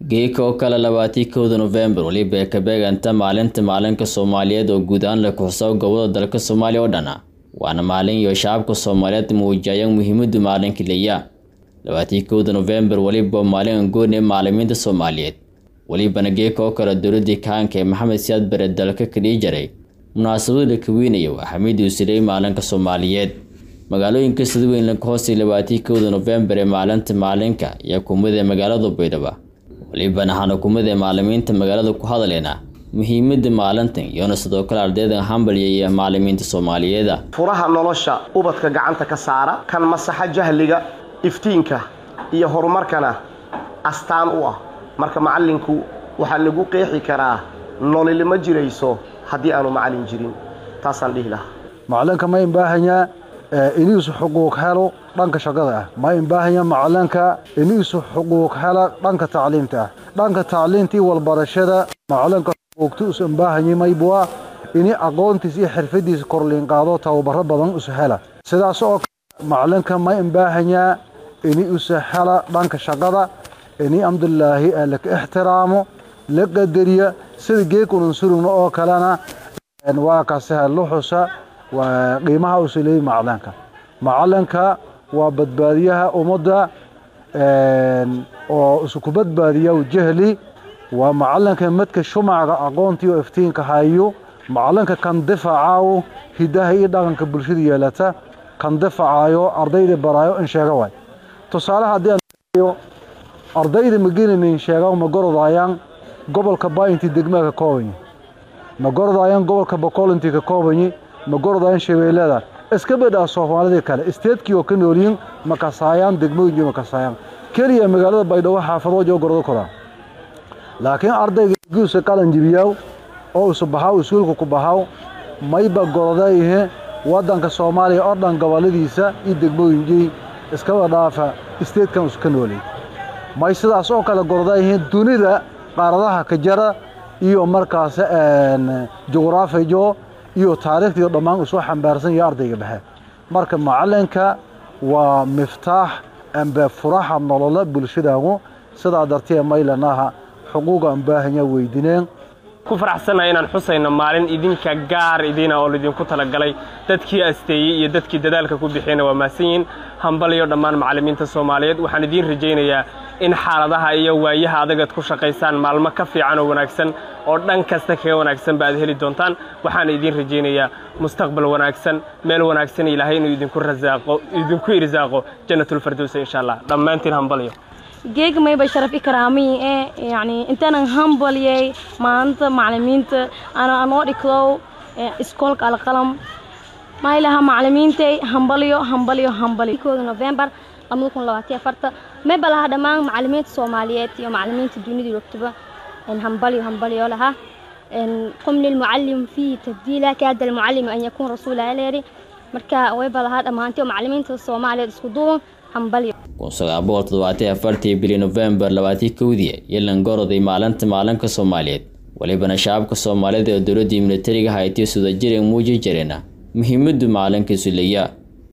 geeka oo kale labaatii kowda nofembar weliba ee ka beeganta maalinta maalinka soomaaliyeed oo guud ahaan la kuxuso gobolada dalka soomaaliya oo dhana waana maalin iyo shacabka soomaaliyeed muujiyayaan muhiimadu maalinka leeya labaatii kowda nofembar weliba maalin gooni maalimiinta soomaaliyeed welibana geeka oo kale dowladii kaanka ee maxamed siyaad bare dalka ka dhii jaray munaasabada la kaweynaya waa xamiid uusiley maalinka soomaaliyeed magaalooyinka sidaweyn la hoosay labaatii kowda nofembar ee maalinta maalinka iyo kumada magaalada baydhaba welibana waxaan hukumada maalimiinta magaalada ku hadaleena muhiimada maalintan iyona sidoo kale ardayda hambalya iyo maalimiinta soomaaliyeeda furaha nolosha ubadka gacanta ka saara kan masaxa jahliga iftiinka iyo horumarkana astaan u ah marka macallinku waxaa lagu qeexi karaa nololi ma jirayso haddii aanu macallin jirin taasaan dhihi lahaa macalinka ma imbaahanyaa iniisu xuquuq helo dhanka shaqada ah ma imbaahanyaa macalinka iniisu xuquuq hela dhanka tacliimta ah dhanka tacliintii walbarashada macalinka xuquuqti us imbaahanyay maybua ini aqoontiis iyo xirfadiisa korliinqaado tababaro badan us hela sidaas oo kale macalinka ma imbaahanyaa ini usa hela dhanka shaqada ini amdulaahi laka ixtiraamo la qadariya sida geekunan surugna oo kalena waa kaseha luxusa waa qiimaha usa leeyay macalinka macalinka waa badbaadiyaha ummadda oo isku badbaadiya jahli waa macalinka madka shumaca aqoontii oo iftiinka hayo macalinka kan difacaayo hidaha iyo dhaqanka bulshada yeelata kan difacaayo ardayda baraayo in sheega waay tusaale haddii aan ardayda magelinayn sheega ma gorodayaan gobolka bainti degmaa ka koobanyi ma gorodayaan gobolka bokolinti ka koobanyi ma gorodayaan shabeellada iska badhaa soomaalidii kale isteedkii oo ka noolyihin ma kasaayaan degmooyinki ma kasaayaan keliya magaalada baydhabo xaafadoojo gorodo koraa laakiin ardayga guusa qalan jibiyaaw oo isu baxaaw iskuulka ku baxaaw mayba gorodayihe waddanka soomaaliya oo dhan gobolladiisa iyo degmooyinkii iskaba dhaafa isteedkan isu ka noolay may sidaas oo kale gorodayihiin dunida qaaradaha ka jara iyo markaas juqraafijo iyo taariikhdiio dhammaan usoo xambaarsan iyo ardayga dhexe marka macalinka waa miftaax amba furaha nolola bulshadaagu sidaa dartee maylanaha xuquuqa ambaahanya weydineen ku faraxsannahay inaan xusayno maalin idinka gaar idiina oo laydinku talagalay dadkii asteeyey iyo dadkii dadaalka ku bixiyana waa mahadsan yihiin hambaliyo dhammaan macallimiinta soomaaliyeed waxaan idiin rajaynayaa in xaaladaha iyo waayaha adagaad ku shaqaysaan maalmo ka fiican oo wanaagsan oo dhan kasta kaga wanaagsanba aad heli doontaan waxaana idiin rajaynayaa mustaqbal wanaagsan meel wanaagsan ilaahay inuu idinku rasaaqo idinku irsaaqo jannatulfardowsa insha allah dhammaantiin hambaliyo geega mayba sharaf ikraamiyi ee yani intaanan hambaliyey maalinta macalimiinta ana anoo dhigdow iskoolka alqalam maylaha macalimiintay hambaliyo hambaliyo hambaliyo kooda novembar labada kun labaatan afarta mayba lahaa dhammaan macalimiinta soomaaliyeed iyo macalimiinta dunida joogtaba hambaliyo hambaliyo lahaa qum lilmucalim fiihi tabdiila kaada almucalimi an yakuun rasuula leeri marka wayba lahaa dhammaantay macalimiinta soomaaliyeed isku duuban hambaliyo kun sagaal boqol toddobaatan afartii bili nofembar labaatii kowdii yelan goroday maalinta maalinka soomaaliyeed welibana shacabka soomaaliyeed ee dowladdii militariga haytiyo sudajir ee muuji jireena muhiimadu maalinkiisu leeya